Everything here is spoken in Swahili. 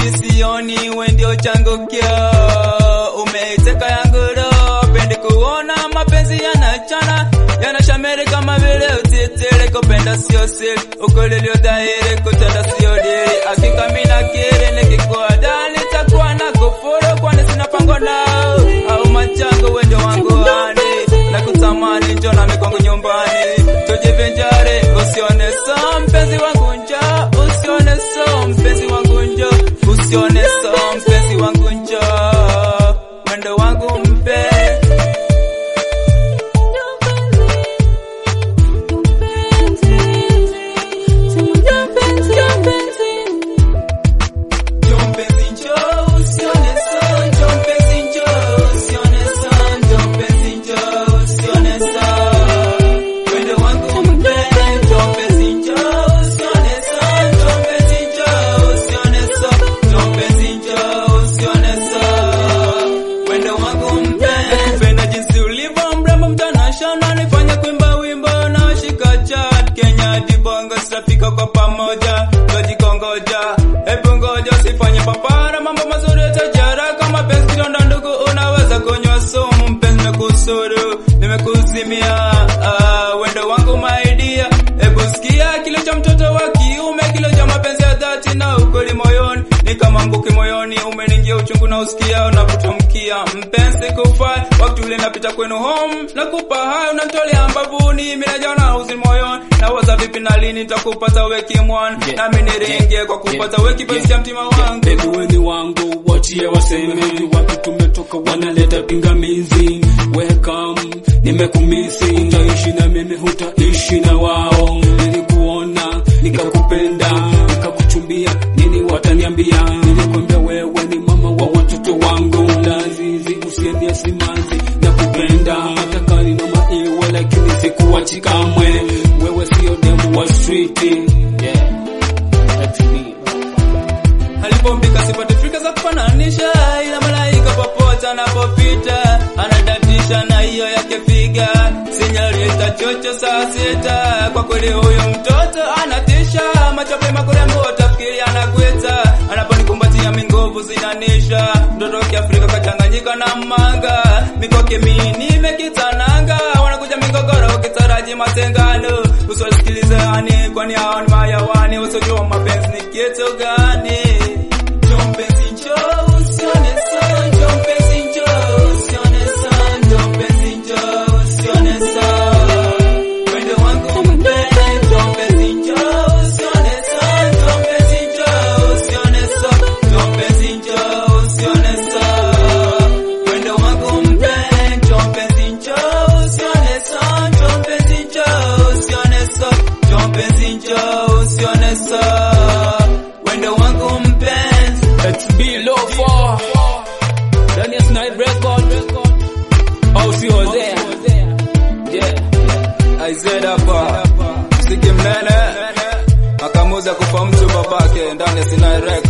misioni we ndio chango kio umeiteka yangu roho pendi kuona mapenzi yanachana yanashamiri kama vile utitiri kupenda sio siri ukweli ulio dhahiri kutenda sio diri hakika mina kiri nikikuada nitakuwa na kufuru kwani sina pango nao au machango we ndio wangu hani na kutamani njo na mikongo nyumbani tujivinjari usione so mpenzi wangu njo usione so mpenzi wangu njo usione so mpenzi wangu njo mwendo wangu mpe Njo mpenzi njo usione so njo mpenzi njo usione so njo mpenzi njo usione so mwendo wangu mpe njo mpenzi njo usione so njo mpenzi njo usione so njo mpenzi njo usione so mwendo wangu mpe kupenda jinsi ulivyo mrembo mtanashana nifanya kuimba wimbo na washika chat Kenya dibongo tutafika kwa pamoja twajikongoja hebu ngoja usifanye papara mambo mazuri yatajara kama penzi kidonda ndugu unaweza kunywa sumu mpenzi nimekusuru nimekuzimia ah, wendo wangu maidia hebu sikia kilo cha mtoto wa kiume kilo cha mapenzi ya dhati na ukweli moyoni ni kama mbuki moyoni umeningia uchungu na usikia unapotamkia mpenzi kufai wakati ule napita kwenu home nakupa hayo unamtolea mbavuni mimi najaona uzini moyoni nawaza vipi na lini nitakupata weki mwan Yeah. nami niringie kwa kupata Yeah. weki penzi cha mtima wangu Baby weni wangu wachie waseme wapi tumetoka wanaleta pingamizi welcome nimekumisi utaishi na mimi hutaishi na wao nilikuona nikakupenda nikakuchumbia nini wataniambia nilikwambia wewe ni mama wa watoto wangu lazizi usiendie simanzi na kupenda hata kani na maiwe lakini sikuwachi kamwe wewe sio demu wa street yeah. That's me. alipombika sipate fika za kufananisha ila malaika popote anapopita anadatisha na hiyo yake piga sinyorita chocho saa sita kwa kweli huyu mtoto anatisha machope makurembo utafikiri anakweta anaponikumbatia mingovu zinanisha mtoto wa kiafrika kachanganyika na manga mikoke mini mekitananga wanakuja migogoro ukitaraji matengano usiwasikilize ani kwani hao ni mayawani usiojua mapenzi ni kitu gani Njoo mpenzi njoo usione so njoo mpenzi njoo usione so njoo mpenzi njoo usione so Wendo wangu mpende njoo mpenzi njoo usione so njoo mpenzi njoo usione so njoo mpenzi njoo usione so Wendo wangu mpende njoo mpenzi njoo usione so njoo mpenzi njoo usione so njoo mpenzi njoo usione so Wendo wangu mpenzi Let's be low for Daniel's Night Record. Oh, she was there. Yeah. Aized hapa msiki mnene akamuza kufa mtu babake ndani ya Sinai Records.